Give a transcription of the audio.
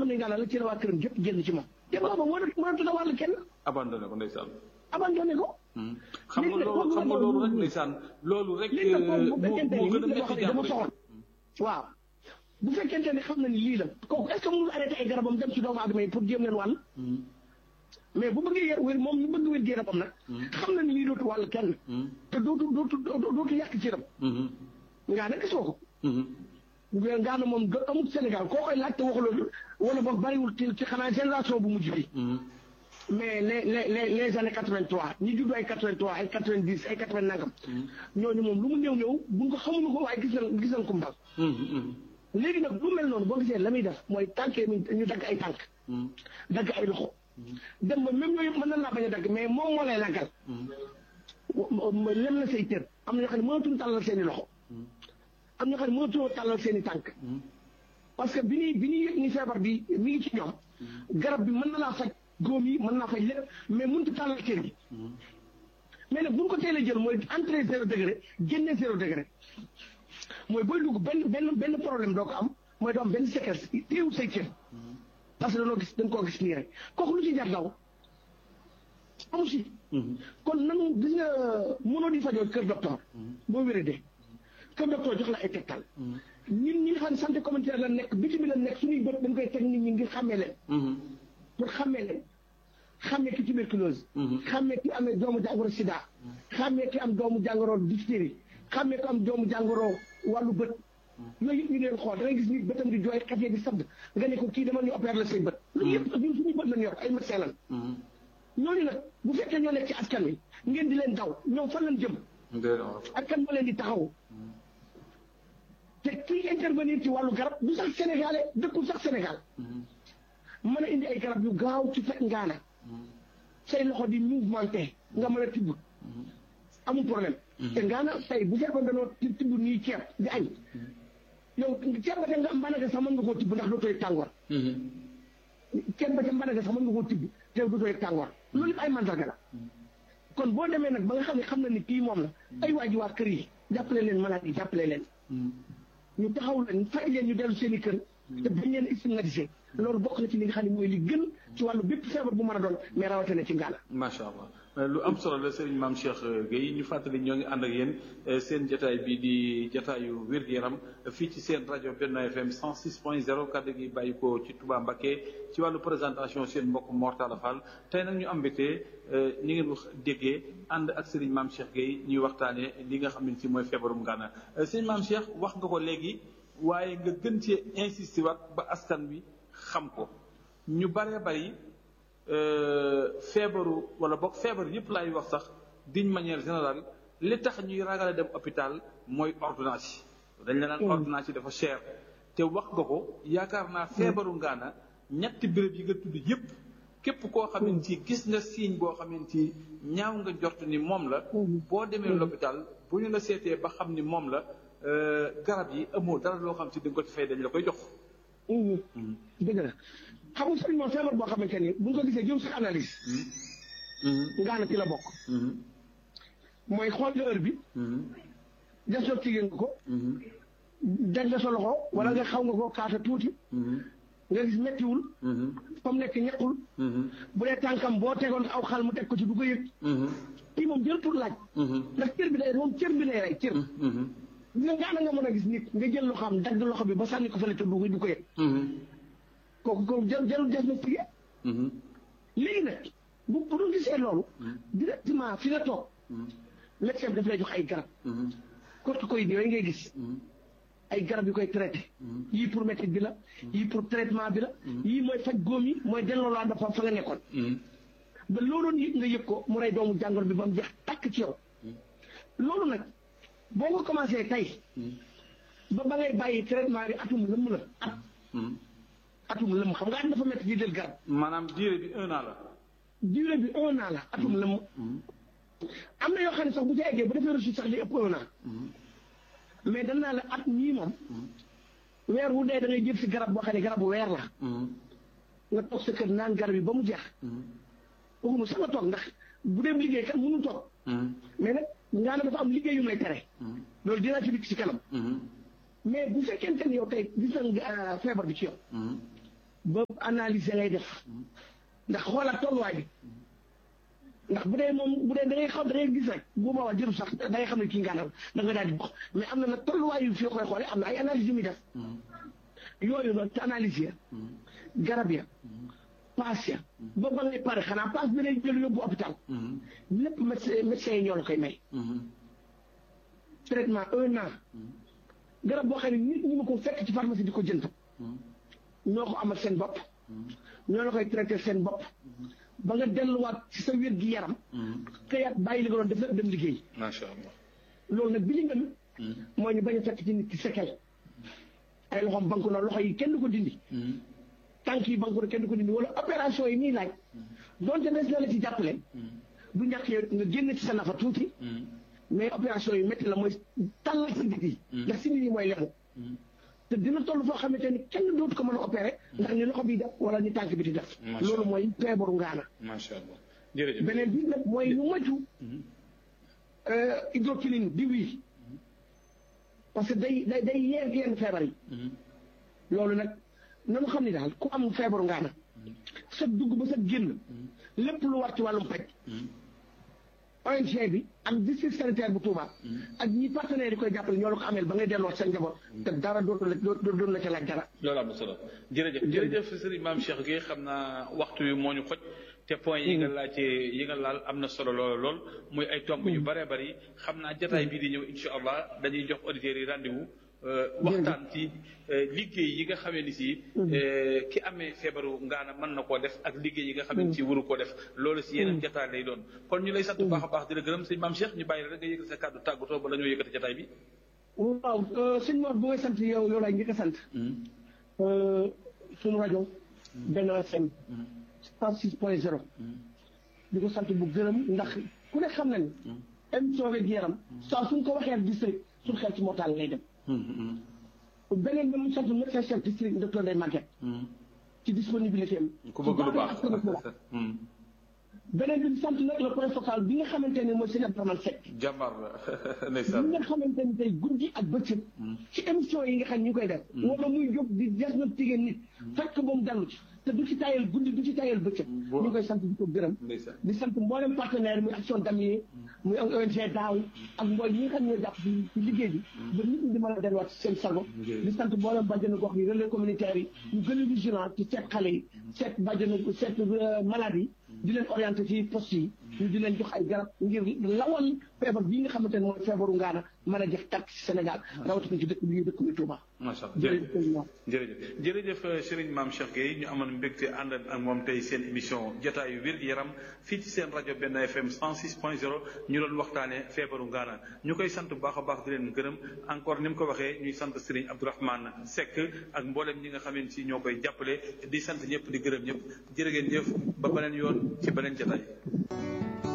ne ngaana la ci la waa këram jëpp génn ci moom te booba mënatu mënatu la wàll kenn abandonné ko ndeysaan abandonné ko xam nga loolu xam nga loolu rek ndeysaan loolu rek léegi nag moo bu fekkente moo ni gën a nit la métti yoo xam ne dafa jàmm soxla waaw bu fekkente ne xam na ni lii la kooku est ce que mënul arrêté ay garabam dem ci doomu aadama yi pour jéem leen wàll mais bu bëggee yer wér moom ñu bëgg wér yaramam nag xam na ni lii dootu wàll kenn te dootu dootu dootu yàq ci ram ngaa ne gisoo ko ngaa ne moom do amul Sénégal koo koy laaj te waxu loolu wala boog bariwul ci ci xanaa génération bu mujj bi mais les les les les années 83 ñi judd ay 83 ay 90 ay 80 nangam. ñooñu moom lu mu néew néew buñ ko xamuñu ko waaye gis nañ gis nañ ko mbal. léegi nag lu mel noonu boo gisee la muy def mooy tànkee mi ñu dagg ay tànk. dagg ay loxo. dem ba même yooyu mën na laa bañ a dagg mais moom moo lay laggal. lem na say cër am na ñoo xam ne mënatuñu tàllal seen i loxo. am na ñoo xam ne mënatuñoo tàllal seen i tànk. parce que bi ñuy bi ñuy yëg ni feebar bi mi ngi ci ñoom. garab bi mën na laa faj. góom yi mën naa fay lépp mais mënut a tàllal kër gi mais nag bu ñu ko teelee jël mooy entrée zéro degré génne zéro degré mooy booy dugg benn benn benn problème doo ko am mooy doo am benn séquence téewul say cër parce que dañoo gis dañ koo gis nii rek kooku lu ci jar daw amu si kon nanu gis nga mënoo di fajoo kër docteur boo wéradee kër docteur jox la ay tegtal ñun ñi nga xam ne santé communautaire la nekk bitim bi la nekk suñuy bët dañ koy teg nit ñi ngir xàmmee leen pour xàmmee leen xàmmee ki tuberculose. xàmmee ki amee doomu jàngoro sida. xàmmee ki am doomu jàngoro diphtérie. xàmmee ki am doomu jàngoro wàllu bët. yooyu yëpp ñu leen xool da ngay gis ni bëtam di jooy xefee di sadd nga ne ko kii dama ñu opérer la say bët. loolu yëpp ñun suñu bët lañ yor ay médecin lan. ñooñu nag bu fekkee ñoo nekk ci askan wi ngeen di leen daw ñoom fan lañ jëm. ak kan moo leen di taxaw. te kii intervenir ci wàllu garab du sax sénégalais dëkkul sax Sénégal. mën a indi ay garab yu gaaw ci fekk ngaana say loxo di mouvementé nga mën a tibb amul problème te ngaana tey bu fekkoon danoo tibb nii ceeb di añ yow ceeb ba te nga mbanaka sax mën nga koo tibb ndax dootooy tàngoor ceeb ba te mbanaka sax mën nga koo tibb te dootooy tàngoor loolu yëpp ay mandarga la kon boo demee nag ba nga xam ne xam na ni kii moom la ay waa ji waa kër yi jàppale leen malade yi jàppale leen ñu taxaw leen fay leen ñu dellu seen i kër te bañ leen stigmatisé loolu bokk na ci li nga xam ne mooy li gën ci wàllu bépp feebar bu mën a doon mais rawatina ci ngaana macha allah lu am solo la Serigne Mame Cheikh Gueye ñu fàttali ñoo ngi ànd ak yéen seen jotaay bi di jotaayu wér-gu-yaram fii ci seen rajo Benno FM 106.0 kàddu gi bàyyi ko ci Touba Mbacké ci wàllu présentation seen mbokk Mortala Fall tey nag ñu am mbégte ñi ngeen wax déggee ànd ak Serigne Mame Cheikh Gueye ñuy waxtaanee li nga xam ne ci mooy feebarum ngaana Serigne Mame Cheikh wax nga ko léegi waaye nga gën cee insister waat ba askan wi xam ko ñu baree bari feebaru wala boog feebar yëpp laay wax sax d'une manière générale li tax ñuy ragale dem hôpital mooy ordonnance yi dañ la naan ordonnance yi dafa cher te wax nga ko yaakaar naa feebaru ngaana ñetti béréb yi nga tudd yëpp képp koo xamante ci gis nga signe boo xamante ci ñaaw nga jort ni moom la boo demee l'hôpital bu ñu la seetee ba xam ni moom la garab yi amoo dara loo xam si di nga ko ci fay dañ la koy jox dëgg la xam nga sëriñ moom feebar boo xamante ni bu ñu ko gisee jëm sa analyse ngaana ci la bokk mooy xool nga heure bi diagnostiqué nga ko jag nga sa loxo wala nga xaw nga ko kaata tuuti nga gis mettiwul fa mu nekk ñaqul bu dee tànkam boo tegoon aw xal mu teg ko ci du ko yëg kii moom jël pour laaj ndax cër bi day moom cër bi lay rey cër nga ngaana nga mën a gis nit nga jël loxo am dagg loxo bi ba sànni ko fële te du du ko yëg kooku ko jël jël diagnostiqué léegi nag bu bu doon gisee loolu directement fi nga toog médecin bi daf lay jox ay garab corticoïdes yooyu ngay gis ay garab yu koy traité yii pour métit bi la yii pour traitement bi la yii mooy faj góom yi mooy delloo laa dafa fa nga nekkoon ba looloon yëg nga yëg ko mu rey doomu jàngoro bi ba mu jeex tàkk ci yow loolu nag boo ko commencé tey ba ba ngay bàyyi traitement bi atum lëmm la at atum lëmm xam nga at dafa métti di jël garab maanaam durée bi un an la durée bi un an la atum lëmm am na yoo xam ne sax bu ci eggee bu defee reçu sax li ëpp un an mais dañ naa la at ñii moom weer wu dee da ngay jël si garab boo xam ne garabu weer la nga toog sa kër naan garab yi ba mu jeex waxuma sax nga toog ndax bu dem liggéey kat mënul toog mais nag ngaa ne dafa am liggéey yu may tere loolu dinaa ci dikk ci kanam mais bu fekkente ni yow tey gis nañ feebar bi ci yow ba analyser ngay def ndax xoolaat tolluwaay bi ndax bu dee moom bu dee da ngay xam da ngay gis rek bu boobaa jëru sax da ngay xam ne kii ngaanal da nga daal di bokk mais am na nag tolluwaay yu fii koy xoolee am na ay analyse yu muy def yooyu noonu te analyse ya garab ya paas ya ba ba ngay pare xanaa paas bi lay jël yóbbu hôpital lépp médecin médecin yi ñoo la koy may traitement un an garab boo xam ne nit ñi ma ko fekk ci pharmacie di ko jënd ñoo ko amal seen bopp ñoo la koy traité seen bopp ba nga delluwaat ci sa wér gi yaram xëyaat bàyyi li nga doon def lépp dem liggéey macha allah loolu nag bi li ngeen mooy ñu bañ a fekk ci nit ki sekel ay loxoom banku na loxo yi kenn du ko dindi tànk yi banku na kenn du ko dindi wala opération yi muy laaj donte des na la ci jàppale du ñàkk yow nga génn ci sa nafa tuuti mais opération yu métti la mooy tàllal si nit yi ndax si nit yi mooy lemu te dina toll foo xamante ni kenn dootu ko mën a opéré ndax ni loxo bi def wala ni tànk bi di def loolu mooy feebaru ngaana macha allah jërëjëf beneen bi nag mooy ñu moytu hydroquinine di wii parce que day day day yee yenn feebar yi loolu nag nanu xam ni daal ku am feebaru ngaana sa dugg ba sa génn lépp lu war ci wàllum paj ONG bi ak district sanitaire bu Touba ak ñi partenaires yi koy jàppale ñoo la ko ameel ba ngay delloo seen njaboot te dara dootu la dootu la ca laaj dara loolu am na solo jërëjëf jërëjëf sëriñ maam Cheikh Gueye xam naa waxtu wi moo ñu xoj te point yi nga laajte yi nga laal am na solo lool lool muy ay tomb yu bëree bëri xam naa jataay bii di ñëw incha allah dañuy jox auditeurs yi rendez-vous waxtaan ci liggéey yi nga xamee ni si ki amee feebaru ngaana mën na koo def ak liggéey yi nga xamee ni si waru koo def loolu si yeneen jataay lay doon kon ñu lay sant bu baax a baax di la gërëm sëñ maam Cheikh ñu bàyyi la rek nga yëkkati sa kàddu tàggatoo ba la ñoo yëkkati jataay bi waaw sëñ Mor bu may sant yow yow laay njëkk a sant suñu rajo Benno FM 106 point 0 di ko sant bu gërëm ndax ku ne xam na ni émission wér gu yaram saa suñ ko waxee district suñu xel ci mortal lay dem beneen bi mu sant médecin chef district docteur Ndeye Maguette ci disponibilité am ku bëgg lu baax beneen bi sant nag le point focal bi nga xamante ne mooy sëñ Abdourahmane Seck jàmbaar la ndeysaan bi nga xamante ni tey guddi ak bëccëg ci émission yi nga xam ñu koy def wala muy jóg di diagnostiquer nit fekk ba mu dallu ci te du ci tayal guddi du ci tayal bëccëg ñu ngi koy sant di ko gërëm di sant mboolem partenaire muy action damier muy ONG daaw ak mbooy yi nga xam ñoo jàpp ci ci liggéey bi ba nit ñi di mën a delluwaat ci seen sago di sant mboolem bàjjenu gox yi relais communautaire yi ñu gën a vigilant ci seet xale yi seet bàjjenu seet malade yi di leen orienté ci poste yi ñu di leen jox ay garab ngir lawal feebar bii nga xamante ne mooy feebaru ngaana mën a jëf tàkk ci Sénégal rawatina ci dëkk bi dëkk bi Touba. macha allah jërëjëf jërëjëf Serigne Mame Cheikh Gueye ñu amoon mbégte ànd ak moom tey seen émission jotaayu wér gi yaram fii ci seen rajo Benno FM 106 point 0 ñu doon waxtaanee feebaru ngaana ñu koy sant bu baax a baax di leen gërëm encore ni mu ko waxee ñuy sant Serigne Abdourahmane Seck ak mboolem ñi nga xamante si ñoo koy jàppale di sant ñëpp di gërëm ñëpp jërë ngeen jëf ba beneen yoon ci beneen jotaay.